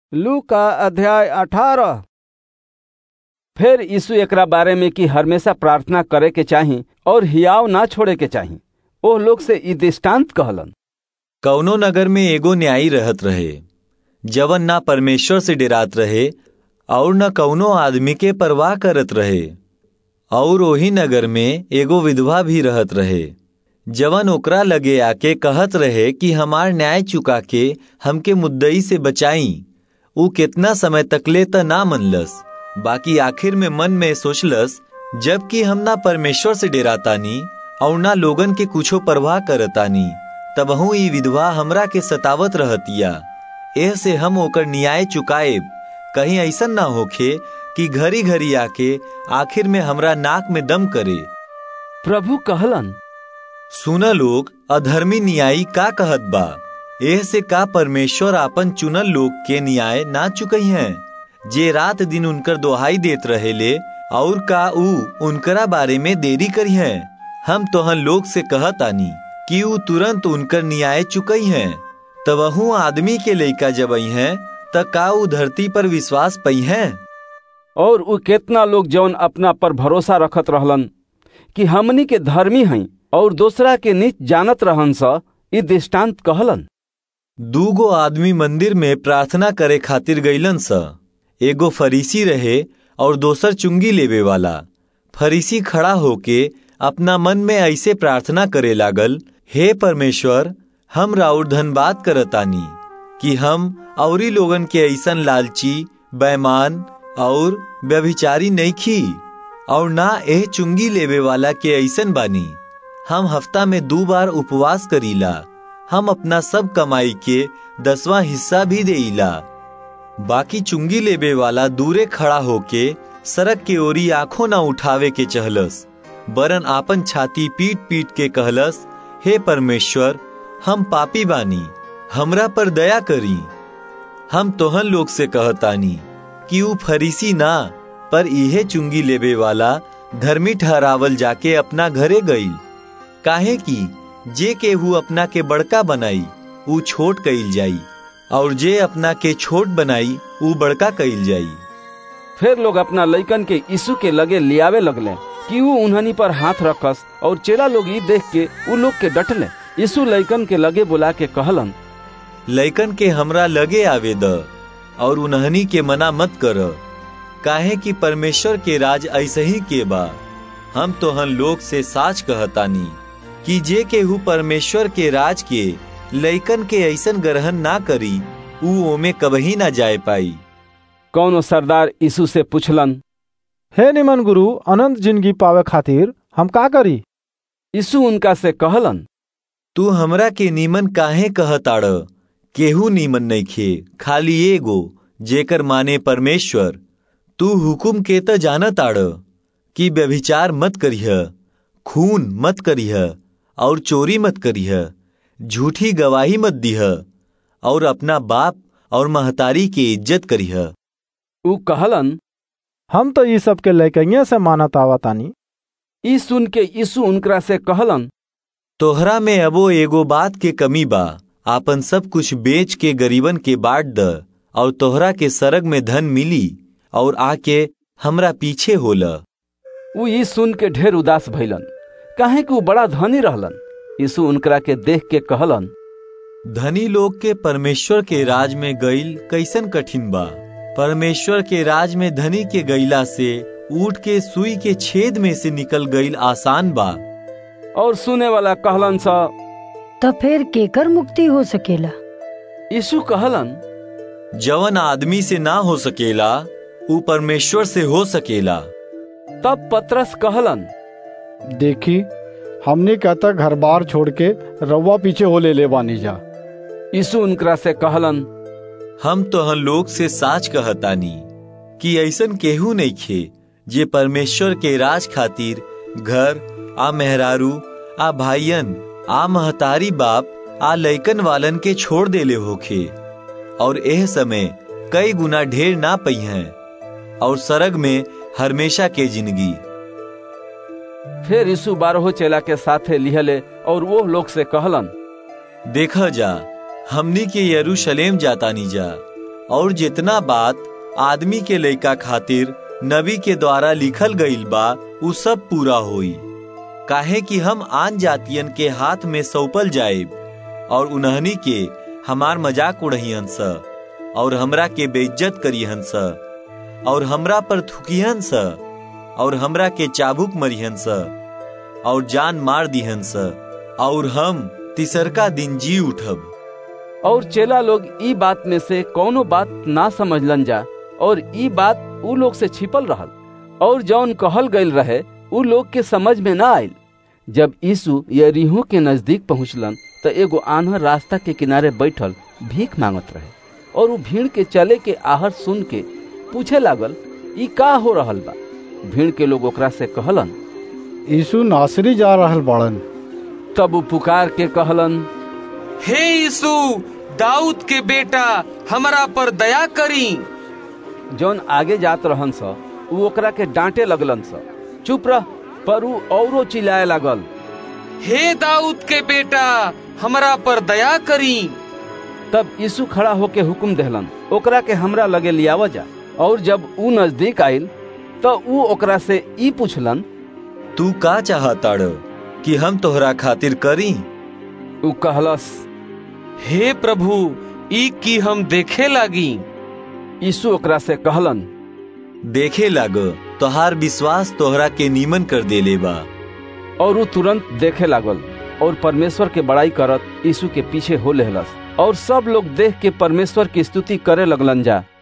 लू का अध्याय अठारह फिर यीशु एकरा बारे में कि हमेशा प्रार्थना करे के चाही और हियाव ना छोड़े के चाही ओह लोग से ई दृष्टांत कहलन कौनो नगर में एगो न्यायी रहत रहे जवन ना परमेश्वर से डरात रहे और न कौनो आदमी के परवाह करत रहे और ओही नगर में एगो विधवा भी रहत रहे जवन ओकरा लगे आके कहत रहे कि हमार न्याय चुका के हमके मुद्दई से बचाई ऊ कितना समय तकले त ना मनलस बाकी आखिर में मन में सोचलस जबकि हम ना परमेश्वर से डेरातानी और ना लोगन के कुछो परवाह करतानी तबहू ई विधवा हमरा के सतावत रहतिया एह से हम ओकर न्याय चुकाएब कहीं ऐसा ना होखे कि घरी घरी आके आखिर में हमरा नाक में दम करे प्रभु कहलन सुन लोग अधर्मी न्यायी का कहत बा एह से का परमेश्वर आपन चुनल लोग के न्याय ना चुकई हैं जे रात दिन उनकर दोहाई देत रहेले और का ऊ उनकरा बारे में देरी करी हैं हम तोहन लोग से कहत आनी कि ऊ तुरंत उनकर न्याय चुकई हैं तबहू आदमी के लइका जब हैं त का ऊ धरती पर विश्वास पई हैं और ऊ केतना लोग जौन अपना पर भरोसा रखत रहलन कि हमनी के धर्मी हई और दूसरा के नीच जानत रहन स ई दृष्टांत कहलन दूगो आदमी मंदिर में प्रार्थना करे खातिर गईलन स एगो फरीसी रहे और दोसर चुंगी लेवे वाला फरीसी खड़ा होके अपना मन में ऐसे प्रार्थना करे लागल हे परमेश्वर हम राउर धनबाद करतानी कि हम औरी लोगन के ऐसन लालची बैमान और व्यभिचारी नहीं खी और ना एह चुंगी लेवे वाला के ऐसन बानी हम हफ्ता में दो बार उपवास करीला हम अपना सब कमाई के दसवां हिस्सा भी देईला बाकी चुंगी लेबे वाला दूरे खड़ा होके सड़क के ओरी आंखों ना उठावे के चहलस बरन आपन छाती पीट पीट के कहलस हे परमेश्वर हम पापी बानी हमरा पर दया करी हम तोहन लोग से कहतानी कि ऊ फरीसी ना पर इहे चुंगी लेबे वाला धर्मी ठहरावल जाके अपना घरे गई काहे की जे केहू अपना के बड़का बनाई ऊ छोट कईल जाई और जे अपना के छोट बनाई ऊ बड़का कईल जाई फिर लोग अपना लइकन के यीशु के लगे लियावे लगले कि ऊ उन्हनी पर हाथ रखस और चेला लोग ई देख के ऊ लोग के डटले यीशु लइकन के लगे बुला के कहलन लइकन के हमरा लगे आवे द और उन्हनी के मना मत कर काहे कि परमेश्वर के राज ऐसे ही के बा हम तोहन लोग से साच कहतानी कि जे केहू परमेश्वर के राज के लइकन के ऐसन ग्रहण ना करी ऊ ओमे कबही ना जाए पाई कौनो सरदार यीशु से पूछलन हे निमन गुरु अनंत जिंदगी पावे खातिर हम का करी यीशु उनका से कहलन तू हमरा के नीमन काहे कहताड़ केहू नीमन नइखे खाली एगो जेकर माने परमेश्वर तू हुकुम के त जानताड़ कि व्यभिचार मत करिह खून मत करिह और चोरी मत करिह झूठी गवाही मत दिह और अपना बाप और महतारी के इज्जत करिह ऊ कहलन हम तो ई सब के लैकइया से मानत आवतानी ई सुन के यीशु उनकरा से कहलन तोहरा में अबो एगो बात के कमी बा आपन सब कुछ बेच के गरीबन के बांट द और तोहरा के सरग में धन मिली और आके हमरा पीछे होला ऊ ई सुन के ढेर उदास भइलन काहे कि ऊ बड़ा धनी रहलन यीशु उनकरा के देख के कहलन धनी लोग के परमेश्वर के राज में गईल कैसन कठिन बा परमेश्वर के राज में धनी के गईला से ऊट के सुई के छेद में से निकल गईल आसान बा और सुने वाला कहलन सा तो फिर केकर मुक्ति हो सकेला यीशु कहलन जवन आदमी से ना हो सकेला ऊ परमेश्वर से हो सकेला तब पतरस कहलन देखी हमने कहता घर बार छोड़ के रवा पीछे हो ले ले बानी जा यीशु उनकरा से कहलन हम तोहन लोग से साच कहतानी कि ऐसन केहू नहीं खे जे परमेश्वर के राज खातिर घर आ मेहरारू आ भाईयन आ महतारी बाप आ लइकन वालन के छोड़ देले होखे और एह समय कई गुना ढेर ना पई हैं और सरग में हमेशा के जिंदगी फिर यीशु बारहो चेला के साथे लिहले और वो लोग से कहलन देखा जा हमनी के यरूशलेम जातानी जा और जितना बात आदमी के लइका खातिर नबी के द्वारा लिखल गईल बा उ सब पूरा होई काहे कि हम आन जातियन के हाथ में सौंपल जाइब और उन्हनी के हमार मजाक उड़हियन स और हमरा के बेइज्जत करिहन स और हमरा पर थुकिहन स और हमरा के चाबुक मरिहन स और जान मार दिहन स और हम तिसरका दिन जी उठब और चेला लोग ई बात में से कौनो बात ना समझलन जा और ई बात उ लोग से छिपल रहल और जौन कहल गईल रहे उ लोग के समझ में ना आयल जब यीशु यरीहो के नजदीक पहुंचलन तो एगो आन्हर रास्ता के किनारे बैठल भीख मांगत रहे और उ भीड़ के चले के आहर सुन के पूछे लागल ई का हो रहल बा भीड़ के लोग ओकरा से कहलन यीशु नासरी जा रहल बाड़न तब उ पुकार के कहलन हे यीशु दाऊद के बेटा हमरा पर दया करी जौन आगे जात रहन स उ ओकरा के डांटे लगलन स चुप रह पर उ औरो चिल्लाए लागल हे दाऊद के बेटा हमरा पर दया करी तब यीशु खड़ा होके हुक्म देहलन ओकरा के हमरा लगे लियाव जा और जब उ नजदीक आइल तो उ ओकरा से ई पूछलन तू का चाहताड़ कि हम तोहरा खातिर करी उ कहलस हे प्रभु ई की हम देखे लागी यीशु ओकरा से कहलन देखे लाग तोहार विश्वास तोहरा के नीमन कर देले बा और उ तुरंत देखे लागल और परमेश्वर के बड़ाई करत यीशु के पीछे हो लेहलस और सब लोग देख के परमेश्वर की स्तुति करे लगलन जा